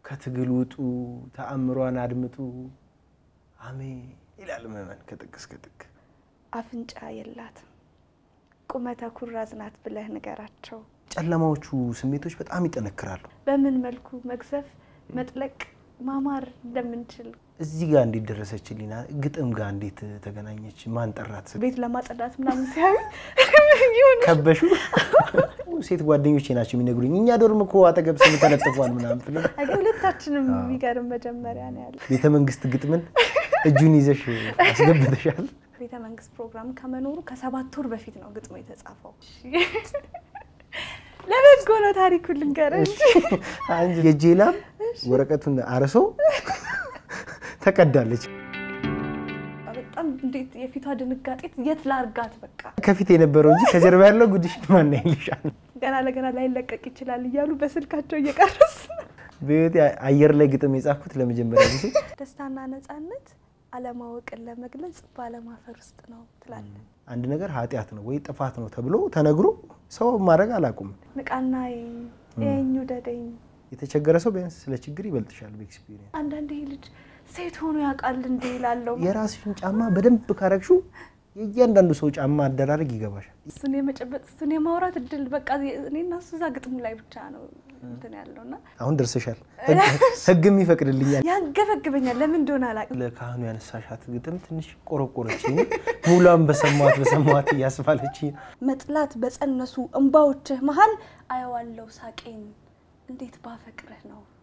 ከትግል ውጡ፣ ተአምሯን አድምጡ፣ አሜን ይላል ምዕመን ከጥግ እስከ ጥግ። አፍንጫ የላትም ቁመተ ኩራዝ ናት ብለህ ንገራቸው። ጨለማዎቹ ስሜቶች በጣም ይጠነክራሉ። በምን መልኩ መግዘፍ፣ መጥለቅ፣ ማማር እንደምንችል እዚህ ጋር እንዴት ደረሰችልኝ? ግጥም ጋር እንዴት ተገናኘች? ማን ጠራት? ቤት ለማጸዳት ምናምን ሲያዩ ይሁን ከበሹ ሴት ጓደኞቼ ናቸው የሚነግሩኝ። እኛ ዶርም እኮ አጠገብ ስም ተለጥፏል ምናምን ብሎ አገ ሁለታችንም የሚገርም መጀመሪያ ነው ያለ ቤተ መንግስት ግጥምን እጁን ይዘሽ አስገብተሻል። ቤተ መንግስት ፕሮግራም ከመኖሩ ከሰባት ወር በፊት ነው ግጥሙ የተጻፈው። ለበጎ ነው ታሪኩ ልንገርህ እንጂ አንቺ የእጄ ላም ወረቀቱን አርሶ ተቀዳለች። በጣም እንዴት የፊቷ ድንጋጤት የት ላርጋት በቃ ከፊት የነበረው እንጂ ከጀርባ ያለው ጉድሽ ማን ያይልሻል? ገና ለገና ላይለቀቅ ይችላል እያሉ በስልካቸው እየቀረሱ በህይወቴ አየር ላይ ግጥም የጻፍኩት ለመጀመሪያ ጊዜ ደስታና ነፃነት አለማወቅን ለመግለጽ ባለማፈር ውስጥ ነው ትላለህ። አንድ ነገር ኃጢአት ነው ወይ ጥፋት ነው ተብሎ ተነግሮ ሰው ማድረግ አላቁም። ንቃና የኝ ውደደኝ። የተቸገረ ሰው ቢያንስ ስለ ችግር ይበልጥሻል በኤክስፒሪየንስ። አንዳንድ ይህ ልጅ ሴት ሆኖ ያውቃል እንዴ ይላለው። የራስሽን ጫማ በደንብ ካረግሹ የእያንዳንዱ ሰው ጫማ አደራረግ ይገባሻል። እሱን የመጨበጥ እሱን የማውራት እድል በቃ እኔና እሱ እዛ ግጥሙ ላይ ብቻ ነው እንትን ያለው እና አሁን ደርሰሻል። ህግም ይፈቅድልኛል። ያንገበግበኛል። ለምን እንደሆነ አላውቅም። ለካህኑ ያነሳሻት ግጥም ትንሽ ቆረቆረችኝ። ሙሏን በሰማት በሰማት እያስባለችኝ መጥላት በጸነሱ እንባዎችህ መሀል አየዋለው ሳቄን እንዴት ባፈቅርህ ነው